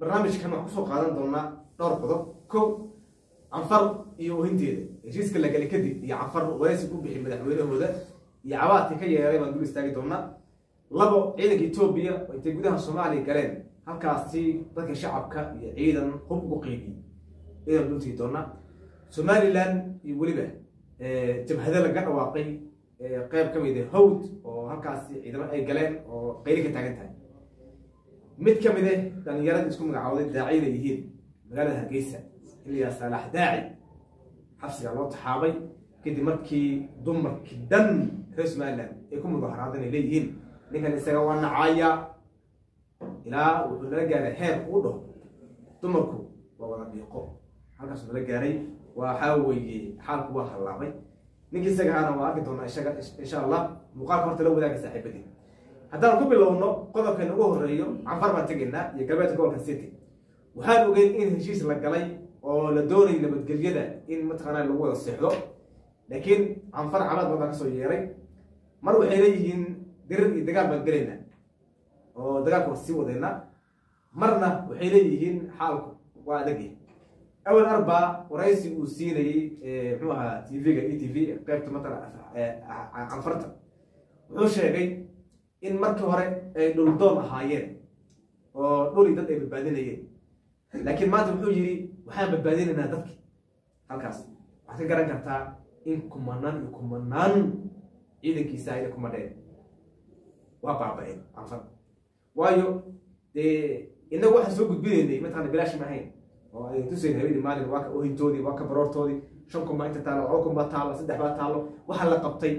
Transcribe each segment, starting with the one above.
barnaamijkan waxaan kusoo qaadan doonaa dhowr qodob kow canfar iyo ohinteeda heshiiska la galay kadib iyo canfar waraysi u bixi madaxweynahooda iyo cabaadkii ka yeeray baan dul istaagi doonaa labo ciidanka etoobiya oo intay gudaha soomaaliya galeen halkaasi dadka shacabka iyo ciidan hub ugu qeybiyey ciidan dultigi doonaa somalilan iyo weliba jabhado laga dhawaaqay qeyb ka mid a hawd oo halkaasi ciidamo ay galeen oo qayli ka taagan tahay mid ka mid ah dhalinyarada isku magacooday daaciyada yihiin magaalada hargeysa ilyaa saalax daaci xabsiga loo taxaabay kadib markii dumarkii dhan reer somalilan ay ku mudaharaadeen ay leeyihiin ninkan isaga waa nacaaya ilaa wuxuu nala gaaray heer uu dhaho dumarku waa wada dhiiqo halkaasuu nala gaaray waxaa weeye xaalku waa hallaabay ninkii isaga aana waa arki doonaa isaga insha allah muuqaalka horta la wadaaga saaxiibadii haddaan ku bilowno qodobkan ugu horeeyo canfar baan tegaynaa iyo galbeedka gobolka city waxaan ogeyn in heshiis la galay oo la doonay nabadgelyada in mataqaanaa lagu wada seexdo laakiin canfar calaad badan kasoo yeeray mar waxay leeyihiin dirir iyo dagaal baan gelaynaa oo dagaalka waa sii wadeynaa marna waxay leeyihiin xaalku waa adagya awel arba waraysi uu siinayey muxuu ahaa tv-ga e t v qeybta matala canfarta wuxuu sheegay in markii hore ay dhuldoon ahaayeen oo dhuli dad ay badbaadinayeen laakiin maanta wuxuu yidhi waxaan badbaadinaynaa dadki halkaas waxaad ka garan kartaa in kumanaan iyo kumanaan ciidankiisa ayna kumadheen waa baaba-een canfar waayo dee inagu waxaan soo gudbinaynay mataqana bilaash ma ahayn oo ay tusayn habeenii maalin waa ka ohintoodii waa ka baroortoodii shan kun baa inta taalo laba kun baa taalo saddex baa taalo waxaa la qabtay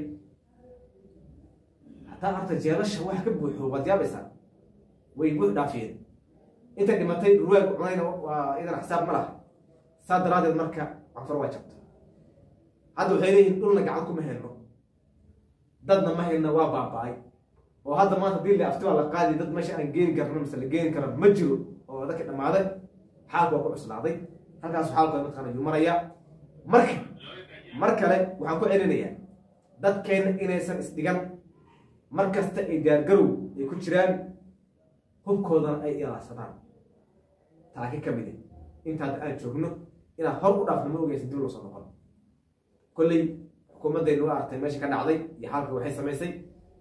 hataa arta jeelasha waxa ka buuxo waad yaabaysaa way buux dhaafiyeen inta dhimatay ruwaag cunayna waa idan xisaab ma laha saa daraadeed marka canfar waa jabta hadda waxay leeyihin dhulna gacan kuma helno dadna ma helna waa baaba-ay oo hadda maanta hadii la afti baa la qaadi dad meesha aan geeni karno mise la geeni karo ma jiro oo dadka dhammaaday xaalku waa ku cuslaaday halkaas xaalkooda mataqana yuu maraya marka mar kale waxaan ku celinayaa dadkeenna inaysan isdhigan mar kasta ay gaargarow ay ku jiraan hubkoodana ay ilaadsadaan taaki ka mid intaad aan joogno inaad hor u dhaafno ma ogeysa dib loo soo noqon kolley xukuumaddaynu u artay meesha ka dhacday iyo xaalka waxay samaysay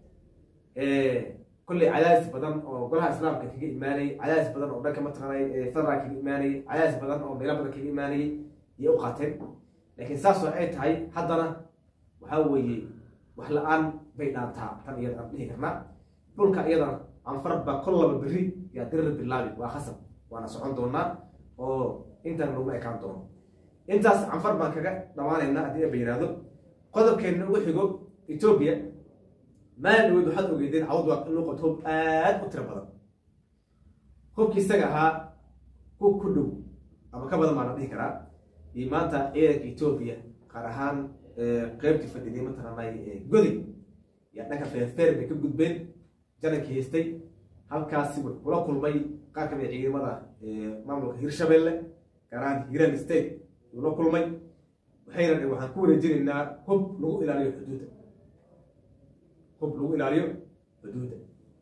kolley cadaadis badan oo golaha islaamka kaga imaanayay cadaadis badan oo dhanka mataqaanay federal kaga imaanayay cadaadis badan oo meelo badan kaga imaanayay iyay u qaateen laakiin saasoo ay tahay haddana waxaa weeye wax la-aan bay dhaantaa tan iyada aan dhihi karnaa dhulka iyadana canfar baa kol laba berri yaa dirir bilaabi waa khasab waana socon doonaa oo intan laguma ekaan doono intaas canfar baan kaga dhammaanaynaa haddii aba yihahdo qodobkeenna ugu xigo etoobiya maalin dhaweyd waxaad ogeydeen cawd waa inuu qabto hub aad u tiro badan hubkii isaga ahaa hub ku dhow ama ka badan baa la dhihi karaa iyo maanta ciidanka etoobiya qaar ahaan qeybtii fadhiday mataqaanay goday yaa dhanka feerfeer bay ka gudbeen janankii haystay halkaasi wuxuu kula kulmay qaar kamid a ciidamada maamulka hirshabelle gaar ahaan hiiraan state uu la kulmay waxayna waxaan ku wareejinaynaa hub lagu ilaaliyo xuduudda hub lagu ilaaliyo xuduudda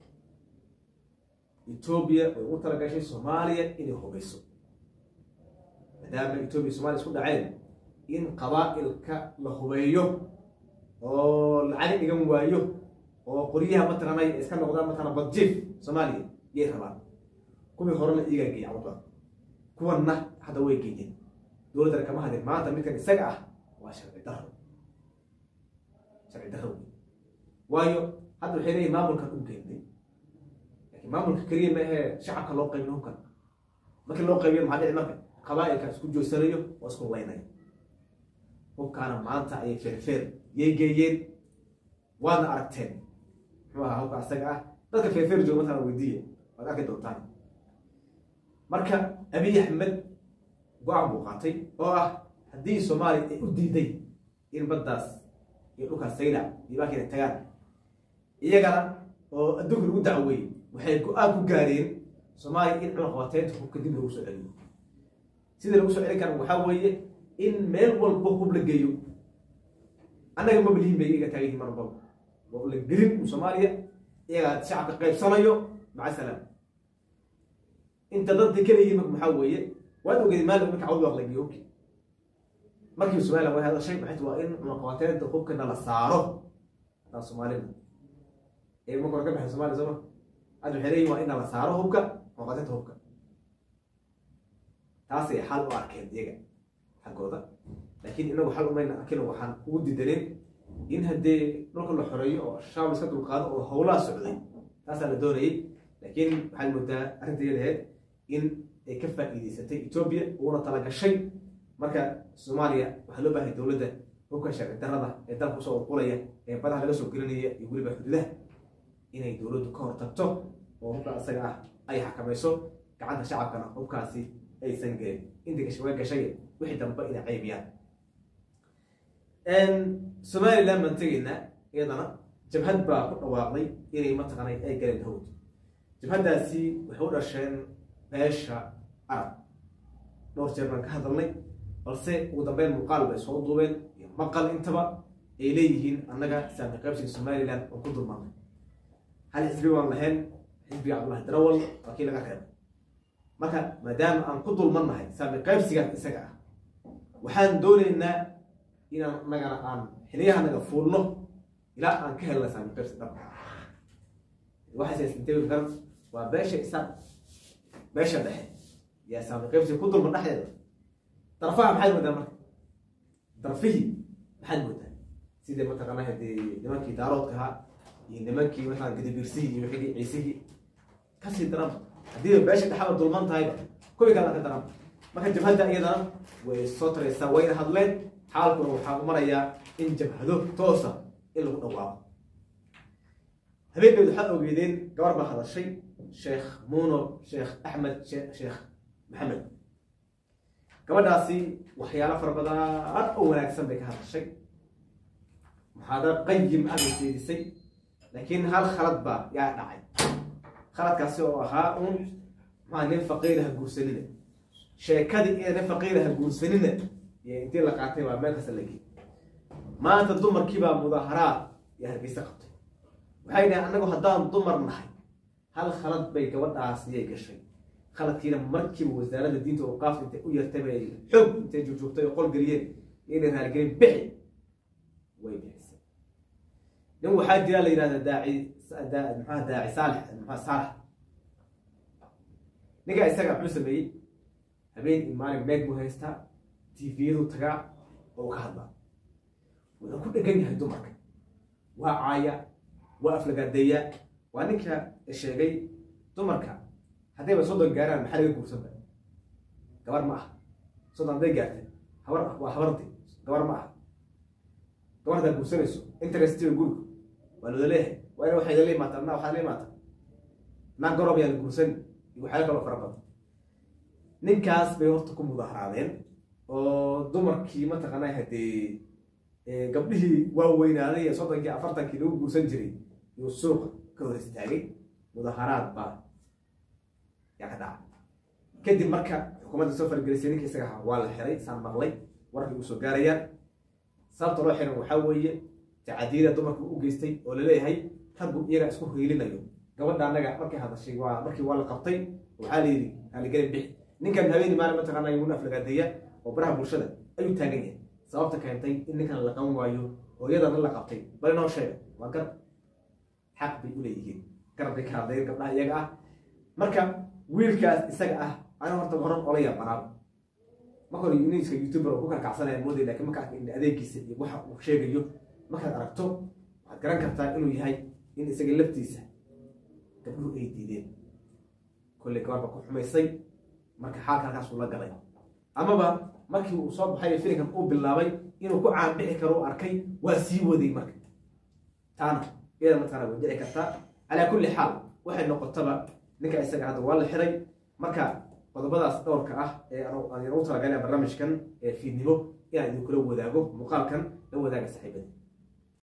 etoobiya way ugu talagashay soomaaliya inay hubayso maadaama etoobiya somaaliya isku dhaceen in qabaa-ilka la hubeeyo oo lacag dhigan waayo oo qoryaha mataqaanay iska noqdaan mataqana badjiif soomaaliya yay rabaan kuwii horena iyagaa geeya cawdba kuwanna hadda way geeyeen dowladdana kama hadin maanta midkan isaga ah waa sharci daro sharci daro waayo hadda waxay leeyihin maamulkan u geynay laakiin maamulka keliya ma ahee shacabka loo qaybiyo hubkan markii loo qaybiyo maxaa dhici marka qabaa-ilka isku joogsanayo oo isku laynaya hubkaana maanta ayay feerfeer yay geeyeen waadna aragteen muxuu ahaa hubka asaga ah dadka feerfeer jooga matala weydiiya waad arki doontaan marka abiy axmed go-aan buu qaatay oo ah haddii soomaaliya ay u diiday in baddaas iyo dhulkaas saylac iyo baakiina tagaan iyagana oo adduunka lagu dacweeyey waxay go-aan ku gaareen soomaaliya in cunaqabateynta hubka dib lagu soo celiyo sida lagu soo celin kara waxaa weeye in meel walba hub la geeyo annaga mabalihin bay iyaga taagan yihin mar walbaba waa la gelin soomaaliya iyagaa shacabka qaybsanayo maca salaam inta dadka keliyihiin marka maxaa weeye waad ogeed maalin marka cawd waa lagiyo hubki markii somaliland way hadashay maxay waa in cunaqabateynta hubkana la saaro hadaa soomaalida ee marka hore ka baxay somalia sooma hadda waxay leeyihin waa in la saaro hubka cunaqabateynta hubka taasay xal u arkeen iyaga xaggooda laakiin inagu xal umayna arkin waxaan ugu didaneen in haddee dhulka la xoreeyo oo shaab iska dulqaado oo howlaha socday taasaa la doonayay laakiin waxaad moodaa arrinta iyadaheed in ay ka faa'iidaysatay etoobiya uuna tala gashay marka soomaaliya waxaa loo baahay dowladda hubka sharci darrada ee dalka usoo urqulaya ee badaha laga soo gelinaya iyo weliba xuduudaha inay dowladdu ka hortagto oo hubka isaga ah ay xakamayso gacanta shacabkana hubkaasi aysan gelin inta gashay waa gashay wixii dambe inay caybiyaan somaliland baan tegaynaa iyadana jabhad baa ku dhawaaqday inay mataqaanay ay galeen hawd jabhaddaasi waxay u dhasheen beesha arab dhowr jeer baan ka hadalnay balse ugu dambeyn muuqaal bay soo duubeen iyo maqal intaba ay leeyihiin annaga saami qaybsiga somaliland oo ku dulmaanay hal xisbi waan lahayn xisbiga cabdullahi darawal waa kii laga reebay marka maadaama aan ku dulmannahay saami qaybsigan isaga ah waxaan doonaynaa inaan annagana aan xiliyahanaga fuulno ilaa aan ka helna saami qaybsi dhab waxaasintegi kar waa beesha isa beesha dhexe yaa saami qaybsi ku dulman dhexdeeda darfaha maxaad moodaa marka darfihii maxaad moodaa sidii mataqaana hadee nimankii daaroodka ahaa iyo nimankii mataqana gadabiirsihii iyo wixii ciisihii kasii daran haddii beesha dhexaba dulman tahayba kuwii kale ka daran marka jabhadda iyadana way soo taraysaa wayna hadleen xaalkuna waxaa u marayaa in jabhado toosa in lagu dhawaaqo habeenkeed waxaad ogeedeen gabar baa hadashay sheekh muuno sheekh axmed sheekh maxamed gabadhaasi waxyaalo fara badan oo wanaagsan bay ka hadashay muxaadaro qayim ah bay jeedisay laakiin hal khalad baa yaa dhacay khaladkaasi oo ahaa uun maa nin faqiira ha guursanina sheekadii iyo nin faqiira ha guursanina iyo intii la qaatay baa meel kasta lagey maanta dumarkiibaa mudaaharaad iyo hargeysa qabtay waxay dhahay annagu haddaan dumar nahay hal khalad bay gabadhaasiyay gashay khaladkiina markiiba wasaaradda diinta awqaafta intay u yartay bay xoog intay joogjoogtay oo qolgeliyeen inay raaligelin bixi way bixisay nin waxaa jira la yidhahda daaci maxaa daaci saalex maxaa saalax ninkaa isaga muxuu sameeyey habeen iyo maalin meeg buu haystaa tviyadu tagaa oo ka hadlaa wuxuu ku dhegan yahay dumarka waa caaya waa aflagaadeeya waa ninka sheegay dumarka haddayba soddon gaaraan maxaa laga guursanba gabar ma ah soddon hadday gaartay habar waa habardi gabar ma ah gabartaa guursanayso interestiga guriga waa looda leeyahay waa ina waxay la imaata na waxaa la imaata naa gorob yaa la guursan iyo waxyaalo kaloo fara badan ninkaas bay horta ku mudaharaadeen oo dumarkii mataqaanaa haddee gabdhihii waaweynaaday ee soddonkii afartankii lagu guursan jiray iyuu suuqa ka hor istaagay mudaharaad baa yaa ka dhacay kadib marka xukuumadda soo fargelisay ninka isaga ahaa waa la xiray saan maqlay warkay uu soo gaarayaan sababta loo xiran waxaa weeye tacadiyada dumarka u geystay oo laleeyahay raggu iyaga isku hiilinayo gabadha annaga markay hadashay waa markii waa la qabtay waxaa la yidhi haaligelin bixi ninkan habeeni maalin mataqaana yaguna aflagaadeeya oo baraha bulshada ayuu taagan yahay sababta keentay in ninkan la qaban waayo oo iyadana la qabtay bal inoo sheega waa gar xaq bay u leeyihiin garab bay ka hadlayeen gabdhaha iyaga ah marka wiilkaas isaga ah ana horta horan ola yaabanaaba marka hore uniska youtuber oo ku karkacsanaya mooday lakin marka arka in adeegiisa iyo waxa uu sheegayo markaad aragto waxaad garan kartaa inuu yahay in isaga laftiisa gabdhuhu ay diideen kolley gabarba ku xumaysay marka xaalka halkaas uu la galay amaba markii uu soo baxay filinkan uu bilaabay inuu ku caanbixi karo u arkay waa sii waday marka taana iyada mataqana way dhici kartaa calaa kulli xaal waxay noqotaba ninka isaga hadda waa la xiray marka qodobadaas dhowrka ah ee aan ugu talagalay barnaamijkan ee fiidnimo inaan idinkula wadaago muuqaalkan la wadaaga saaxiibada